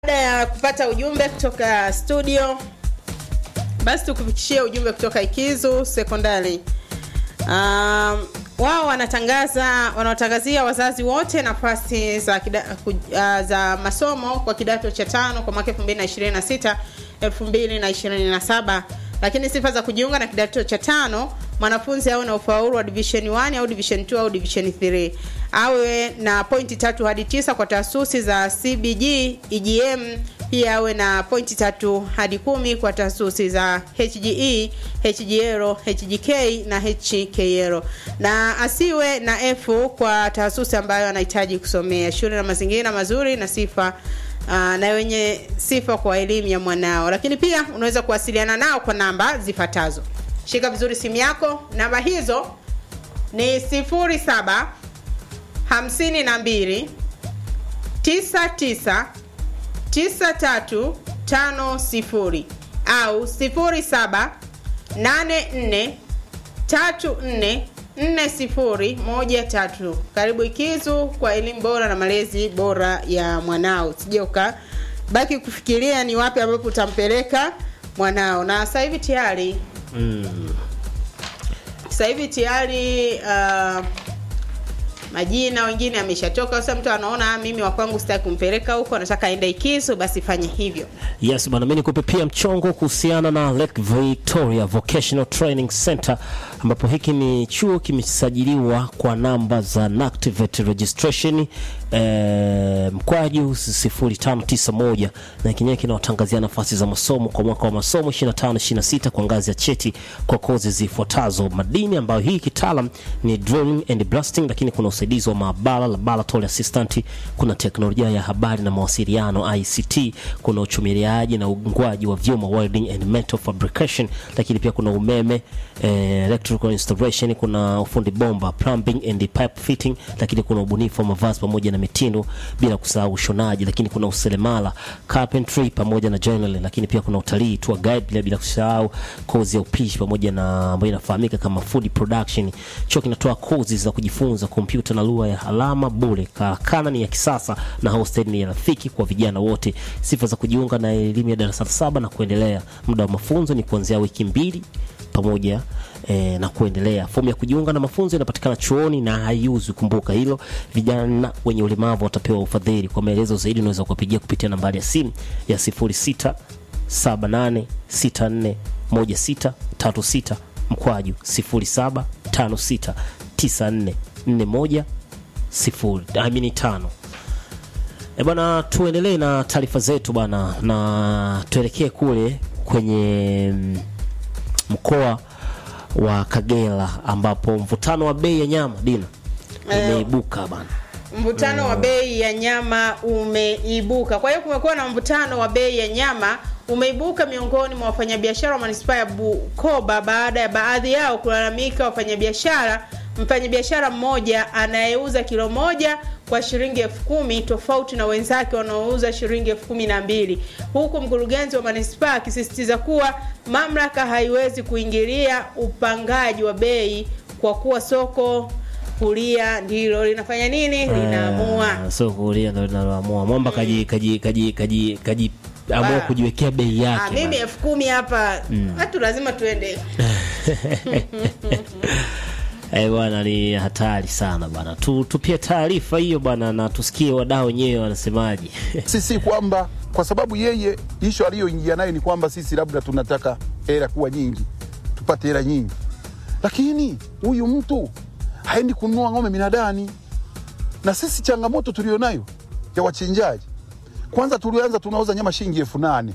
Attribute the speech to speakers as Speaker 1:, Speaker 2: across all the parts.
Speaker 1: baada ya kupata ujumbe kutoka studio basi tukufikishie ujumbe kutoka ikizu sekondari um, wao wanatangaza wanaotangazia wazazi wote nafasi za, kida, ku, uh, za masomo kwa kidato cha tano kwa mwaka 2026 2027 lakini sifa za kujiunga na kidato cha tano mwanafunzi awe na ufaulu wa division 1 au division 2 au division 3 awe na pointi tatu hadi tisa kwa taasisi za cbg egm pia awe na pointi tatu hadi kumi kwa taasisi za hge hgl hgk na hkl na asiwe na f kwa taasisi ambayo anahitaji kusomea shule na mazingira mazuri na sifa uh, na wenye sifa kwa elimu ya mwanao lakini pia unaweza kuwasiliana nao kwa namba zifuatazo shika vizuri simu yako namba hizo ni 07 52 99 9350 au 07 84 34 4013 karibu ikizu kwa elimu bora na malezi bora ya mwanao sije ukabaki kufikiria ni wapi ambapo utampeleka mwanao na sasa hivi tayari
Speaker 2: mm.
Speaker 1: sasa hivi tayari uh, majina wengine ameshatoka sasa mtu anaona "Ah, mimi wakwangu sitaki kumpeleka huko anataka aende ikizu basi fanye hivyo
Speaker 2: yes bwana mi nikupe pia mchongo kuhusiana na lake victoria vocational training center ambapo hiki ni chuo kimesajiliwa kwa namba za NACTIVATE registration eh, mkwaju 0591 na kenyewe kinawatangazia nafasi za masomo kwa mwaka wa masomo 25-26 kwa ngazi ya cheti kwa kozi zifuatazo madini ambayo hii kitaalam ni drilling and blasting lakini kuna usaidizi wa maabara laboratory assistant kuna teknolojia ya habari na mawasiliano ICT kuna uchumiliaji na ungwaji wa vyuma welding and metal fabrication lakini pia kuna umeme eh, electrical installation kuna ufundi bomba plumbing and pipe fitting lakini kuna ubunifu wa mavazi pamoja na mitindo bila kusahau ushonaji lakini kuna useremala carpentry pamoja na joinery lakini pia kuna utalii tour guide bila, bila kusahau kozi ya upishi pamoja na ambayo inafahamika kama food production chuo kinatoa kozi za kujifunza kompyuta na lugha ya alama bure karakana ni ya kisasa na hostel ni ya rafiki kwa vijana wote sifa za kujiunga na elimu ya darasa la saba na kuendelea muda wa mafunzo ni kuanzia wiki mbili pamoja e, na kuendelea fomu ya kujiunga na mafunzo inapatikana chuoni na haiuzwi kumbuka hilo vijana wenye ulemavu watapewa ufadhili kwa maelezo zaidi unaweza kuwapigia kupitia nambari ya simu ya 06 78 64 16 36 mkwaju 07 56 94 41 sifuri I mean tano E bwana, tuendelee na taarifa zetu bwana, na tuelekee kule kwenye mm, mkoa wa Kagera ambapo mvutano wa bei ya nyama dina
Speaker 1: Eh.
Speaker 2: umeibuka bana.
Speaker 1: mvutano wa bei ya nyama umeibuka kwa hiyo kumekuwa na mvutano wa bei ya nyama umeibuka miongoni mwa wafanyabiashara wa manispaa ya bukoba baada ya baadhi yao kulalamika wafanyabiashara mfanyabiashara mmoja anayeuza kilo moja kwa shilingi elfu kumi tofauti na wenzake wanaouza shilingi elfu kumi na mbili huku mkurugenzi wa manispaa akisisitiza kuwa mamlaka haiwezi kuingilia upangaji wa bei kwa kuwa soko kulia ndilo linafanya nini linaamua
Speaker 2: Eh, so kulia ndo linaloamua mwamba kaji kaji kaji kaji kaji amua
Speaker 1: Ba-
Speaker 2: kujiwekea bei
Speaker 1: Ah,
Speaker 2: yake
Speaker 1: mimi
Speaker 2: bana.
Speaker 1: elfu kumi hapa watu lazima tuende
Speaker 2: Eh, bwana ni hatari sana bwana tu, tupie taarifa hiyo bwana na tusikie wadau wenyewe wanasemaje
Speaker 3: sisi kwamba kwa sababu yeye ishu aliyoingia nayo ni kwamba sisi labda tunataka hela kuwa nyingi tupate hela nyingi lakini huyu mtu haendi kununua ng'ombe minadani na sisi changamoto tulionayo ya wachinjaji kwanza tulianza tunauza nyama shilingi elfu nane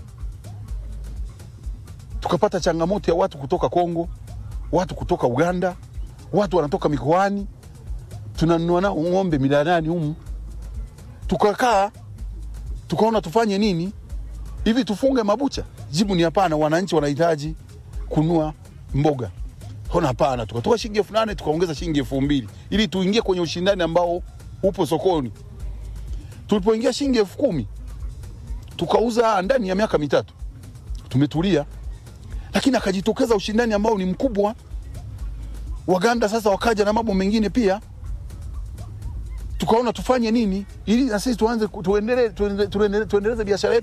Speaker 3: tukapata changamoto ya watu kutoka kongo watu kutoka uganda watu wanatoka mikoani tunanunua nao ng'ombe minadani humu tukakaa tukaona tufanye nini hivi tufunge mabucha jibu ni hapana wananchi wanahitaji kunua mboga ona hapana tukatoka shilingi elfu nane tukaongeza shilingi elfu mbili ili tuingie kwenye ushindani ambao upo sokoni tulipoingia shilingi elfu kumi tukauza ndani ya miaka mitatu tumetulia lakini akajitokeza ushindani ambao ni mkubwa waganda sasa wakaja na mambo mengine pia tukaona tufanye nini ili na sisi tuanze ku- tuendelee tuendelee- tuendelee- tuendeleze biashara yetu